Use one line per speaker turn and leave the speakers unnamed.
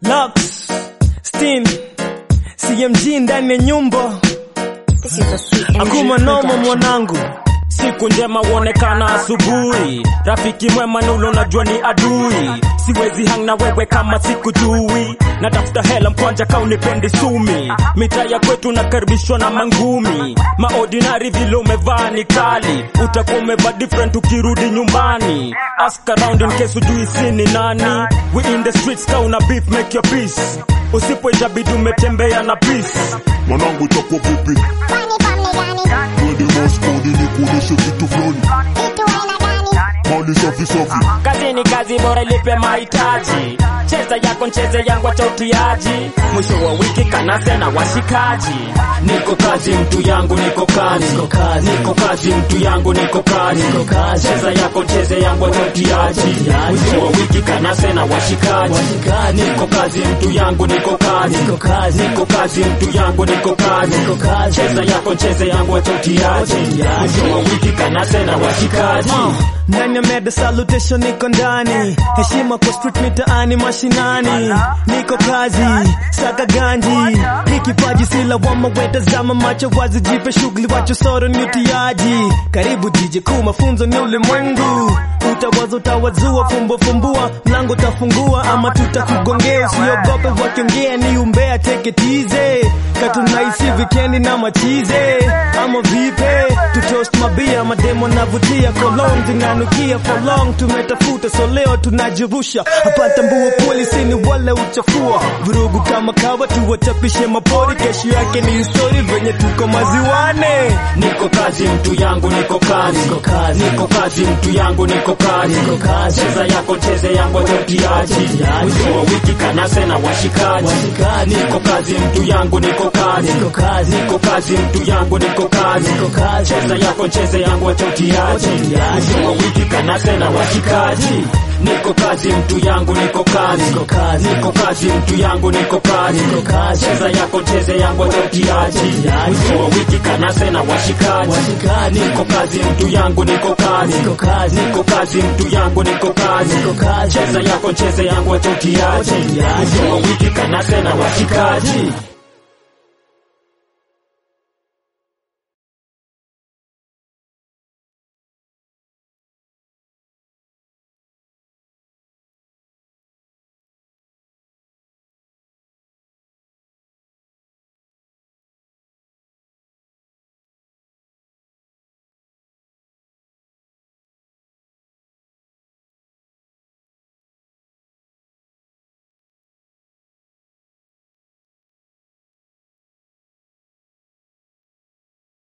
Lux, Steam, CMG ndani ya nyumba.
This is a sweet
Akuma
energy
noma
production.
mwanangu.
Siku njema huonekana asubuhi, rafiki mwema na ule unajua ni adui. Siwezi hang na wewe kama sikujui, natafuta hela mkwanja ka unipendi sumi. Mitaa ya kwetu nakaribishwa na mangumi, maordinary vile umevaa ni kali, utakuwa umevaa different ukirudi nyumbani. Ask around in case ujui si ni nani. We in the streets ka una beef make your peace, usipo itabidi umetembea na peace.
mwanangu itakuwa vipi
Kwani family gani?
twende Moscow ili kuoneshe kitu fulani
Vitu aina gani?
mali safi safi
Kazi ni kazi bora ilipe mahitaji. Cheza yako ncheze yangu acha utiaji. Mwisho wa wiki kanase na washikaji. Niko kazi mtu yangu niko kazi. Niko kazi mtu yangu niko kazi. Cheza yako cheze yangu acha utiaji. Mwisho wa wiki kanase na washikaji. Niko kazi mtu yangu niko kazi. Niko kazi mtu yangu niko kazi. Cheza yako cheze yangu acha utiaji. Mwisho wa wiki kanase na washikaji.
Ndani ya meda salutation niko ndani, heshima kwa street mitaani mashinani, niko kazi saka ganji, ni kipaji si lawama, wetazama macho wazi, jipe shughuli, wacho soro ni utiaji. Karibu DJ kuu, mafunzo ni ulimwengu, utawaza utawazua, fumbo fumbua, mlango utafungua ama tutakugongea, usiogope wakiongea ni umbea, take it easy, katunaishi vikendi na machize, ama vipe tutoast mabia, mademo navutia, cologne zinanukia for long, tumetafuta so leo tunajirusha hapa, tambua polisi ni wale uchafua vurugu kama kawa, tuwachapishe mapori, kesho yake ni story, venye tuko maziwane.
Niko kazi mtu yangu niko kazi. Niko kazi mtu yangu niko kazi. Cheza yako cheze yangu achotiaji. Mwisho wa wiki kanase na washikaji. Niko kazi mtu yangu niko kazi. Niko kazi mtu yangu niko kazi. Cheza yako cheze yangu achotiaji. Mwisho wa wiki kanase na washikaji. Niko kazi mtu yangu niko kazi. Niko kazi mtu yangu niko kazi. Cheza yako cheze yangu achotiaji. Mwisho wa wiki kanase na washikaji. Niko kazi mtu yangu niko kazi. Niko kazi mtu yangu niko kazi. Cheza yako cheze yangu achotiaji. Mwisho wa wiki kanase na washikaji.